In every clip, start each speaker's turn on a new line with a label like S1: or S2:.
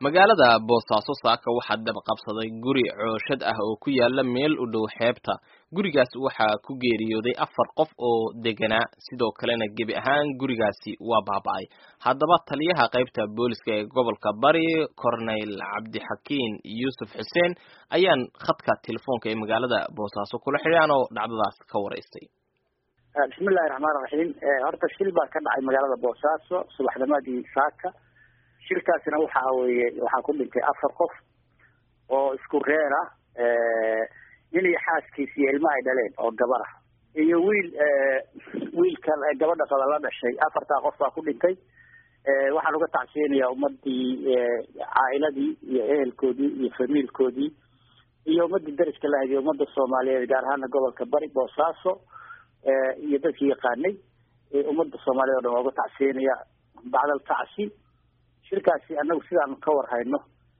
S1: magaalada boosaaso saaka waxaa dab qabsaday guri cooshad ah oo ku yaala meel u dhow xeebta gurigaas waxaa ku geeriyooday afar qof oo deganaa sidoo kalena gebi ahaan gurigaasi waa baaba-ay haddaba taliyaha qaybta booliska ee gobolka bari corneyl cabdixakiin yuusuf xuseen ayaan khadka telefoonka ee magaalada boosaaso kula xidhaan oo dhacdadaas ka waraystay
S2: bismillahi raxmaan raxiim horta shil baa ka dhacay magaalada boosaaso subaxnimadii saaka shilkaasina waxa weeye waxaa ku dhintay afar qof oo isku reer ah nin iyo xaaskiis iyo ilmo ay dhaleen oo gabar ah iyo wiil wiilka gabadha qaba la dhashay afartaa qof baa ku dhintay waxaan uga tacsiyanayaa ummadii caa'iladii iyo ehelkoodii iyo famiilkoodii iyo ummadii dariska lahayd iyo ummadda soomaaliyeed gaar ahaana gobolka bari boosaaso iyo dadkii yaqaanay ummadda soomaaliyeed o dhan waa uga tacsiyanaya bacdal tacsi shirkaasi anagu sidaanu ka war hayno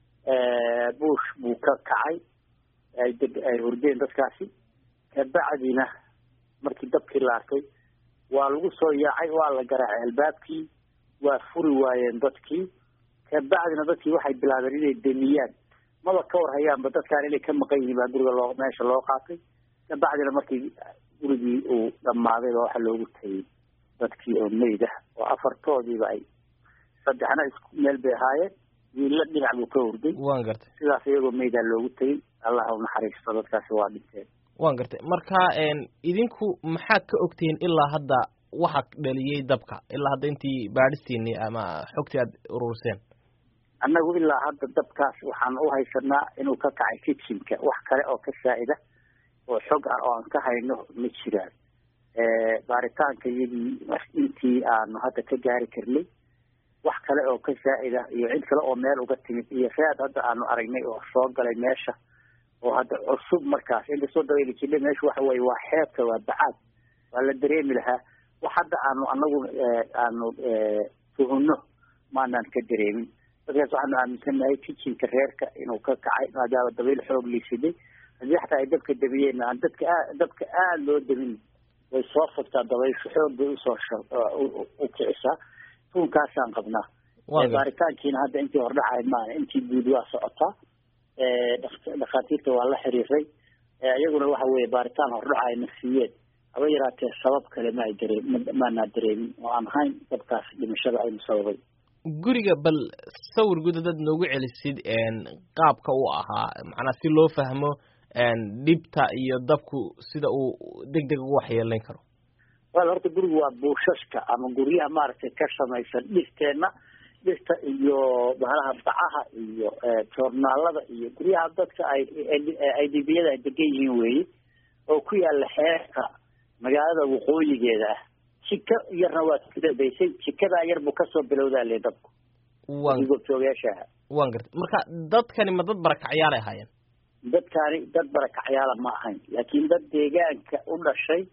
S2: buush buu ka kacay ay deg ay hurdeen dadkaasi kabacdina markii dabkii la arkay waa lagu soo yaacay waa la garaacay albaabkii waa furi waayeen dadkii kabacdina dadkii waxay bilaabeen inay demiyaan maba ka war hayaanba dadkaan inay ka maqan yihiin baa guriga loo meesha loo qaatay kabacdina markii gurigii uu dhammaaday baa waxaa loogu tegay dadkii oo meyd ah oo afartoodiiba ay saddexna isku meel bay ahaayeen wiilla dhinac buu ka hurday
S1: waan gartay
S2: sidaas iyagoo meydaa loogu tegay allah u naxariisto dadkaasi waa dhinteen
S1: waan gartay marka idinku maxaad ka ogtihiin ilaa hadda waxa dhaliyey dabka ilaa hadda intii baadhistiini ama xogtii aad ururseen
S2: annagu ilaa hadda dabkaas waxaan u haysanaa inuu ka kacay kitchenka wax kale oo ka saa'ida oo xog ah oo aan ka hayno ma jiraan baaritaanka iyadii intii aanu hadda ka gaari karnay wax kale oo ka saa'ida iyo cid kale oo meel uga timid iyo read hadda aanu aragnay oo soo galay meesha oo hadda cusub markaas inkastoo dabayla jidha meesha waxa weye waa xeebta waa bacaad waa la dareemi lahaa wax hadda aanu anagu aanu tuhunno maanaan ka dareemin dadkaas waxaanu aaminsannahay kitchenka reerka inuu ka kacay maadaama dabayl xoog liisiday haddii xataa ay dabka damiyeen aan dadka aa dabka aada loo damin way soo fogtaa dabayshu xoog bay usoo u kicisaa tuunkaasaan qabnaa baaritaankiina hadda intii hordhacahay maana intii guud waa socotaa dhakhaatiirta waa la xiriiray iyaguna waxa weye baaritaan hordhaca ayna siiyeen haba yaraatee sabab kale ma ay daree maanaa dareemin oo aan ahayn dabkaas dhimashada aynu sababay
S1: guriga bal sawir guud hadaad noogu celisid qaabka uu ahaa macnaa si loo fahmo dhibta iyo dabku sida uu deg deg ugu waxyeelayn karo
S2: wal horta gurigu waa buushashka ama guryaha maaragtay ka samaysan dhirteenna dhirta iyo bahalaha bacaha iyo joornaalada iyo guryaha dadka ay idbiyada ay degan yihiin weeye oo ku yaala xeerka magaalada waqooyigeeda ah jiko yarna waa ku dambeysay jikadaa yar buu kasoo bilowdaa le dabku goobjoogayaashaha
S1: wan gartay marka dadkani ma dad barakacyaal ay ahaayeen
S2: dadkaani dad barakacyaala ma ahayn laakiin dad deegaanka u dhashay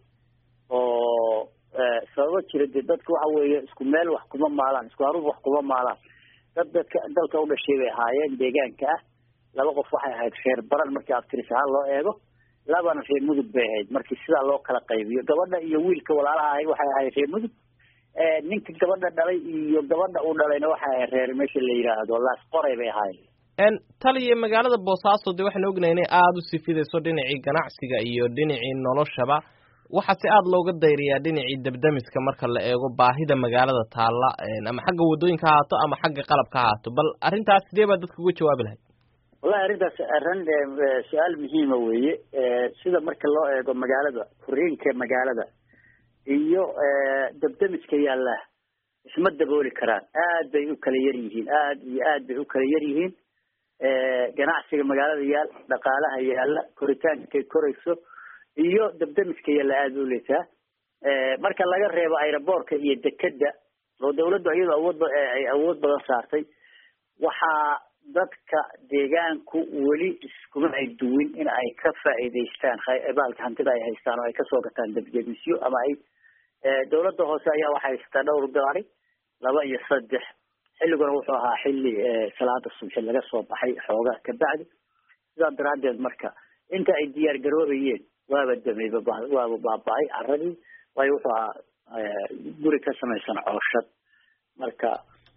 S2: oo sababo jira dee dadka waxa weeye isku meel wax kuma maalaan isku haruuf wax kuma maalaan dad dadka dalka u dhashay bay ahaayeen deegaanka ah laba qof waxay ahayd reer baran markii aftiris ahaan loo eego labana reer mudug bay ahayd markii sidaa loo kala qaybiyo gabadha iyo wiilka walaalaha ahayd waxay ahayd reer mudug ninka gabadha dhalay iyo gabadha uu dhalayna waxay ahayd reer meesha la yidhaahdo laas qoray bay ahaayeen
S1: taliya magaalada boosaaso dee waxaan ognahay inay aada u sifidayso dhinacii ganacsiga iyo dhinacii noloshaba waxaa si aada looga dayriyaa dhinacii dabdamiska marka la eego baahida magaalada taalla ama xagga waddooyinka ha haato ama xagga qalabka ha haato bal arrintaas sidee baa dadka uga jawaabi lahayd
S2: wallahi arrintaas arrin su-aal muhiima weeye sida marka loo eego magaalada furiinka magaalada iyo dabdamiska yaalla isma dabooli karaan aad bay u kala yar yihiin aad iyo aad bay u kala yar yihiin ganacsiga magaalada yaal dhaqaalaha yaalla koritaankay korayso iyo dabdamiska yaalla aada u leetaa marka laga reebo aeroboortka iyo dekeda oo dawladdu iyadoo awood ay awood badan saartay waxaa dadka deegaanku weli iskuma ay duwin in ay ka faa'iidaystaan baalka hantida ay haystaan oo ay kasoo gataan dabdemisyo ama ay dawladda hoose ayaa waxay haysataa dhowr gaari laba iyo saddex xilliguna wuxuu ahaa xilli salaada subxi laga soo baxay xoogaa kabacdi sidaa daraaddeed marka inta ay diyaar garoobayeen waaba dameyba waaba baaba-ay caradii waayo wuxuu ahaa guri ka samaysan cooshad marka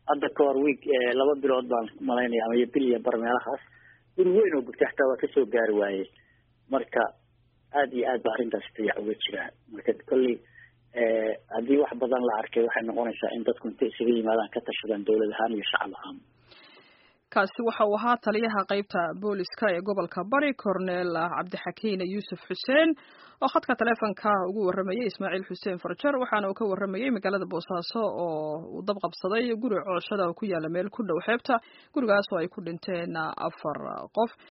S2: hadda ka hor week laba bilood baan malaynaya ama iyo bil iyo bar meelahaas guri weyn oo gubtay xataa waa kasoo gaari waaye marka aada iyo aad ba arrintaas dayac uga jiraa marka kolley haddii wax badan la arkay waxay noqonaysaa in dadku intay isaga yimaadaan ka tashadaan dawlad ahaan iyo shacab ahaan
S3: kaasi waxa uu ahaa taliyaha qeybta booliska ee gobolka bari cornel cabdixakiin yuusuf xuseen oo khadka taleefonka ugu waramayay ismaaciil xuseen farjar waxaana uu ka waramayay magaalada boosaaso oo uu dab qabsaday guri cooshada oo ku yaala meel ku dhow xeebta gurigaas oo ay ku dhinteen afar qof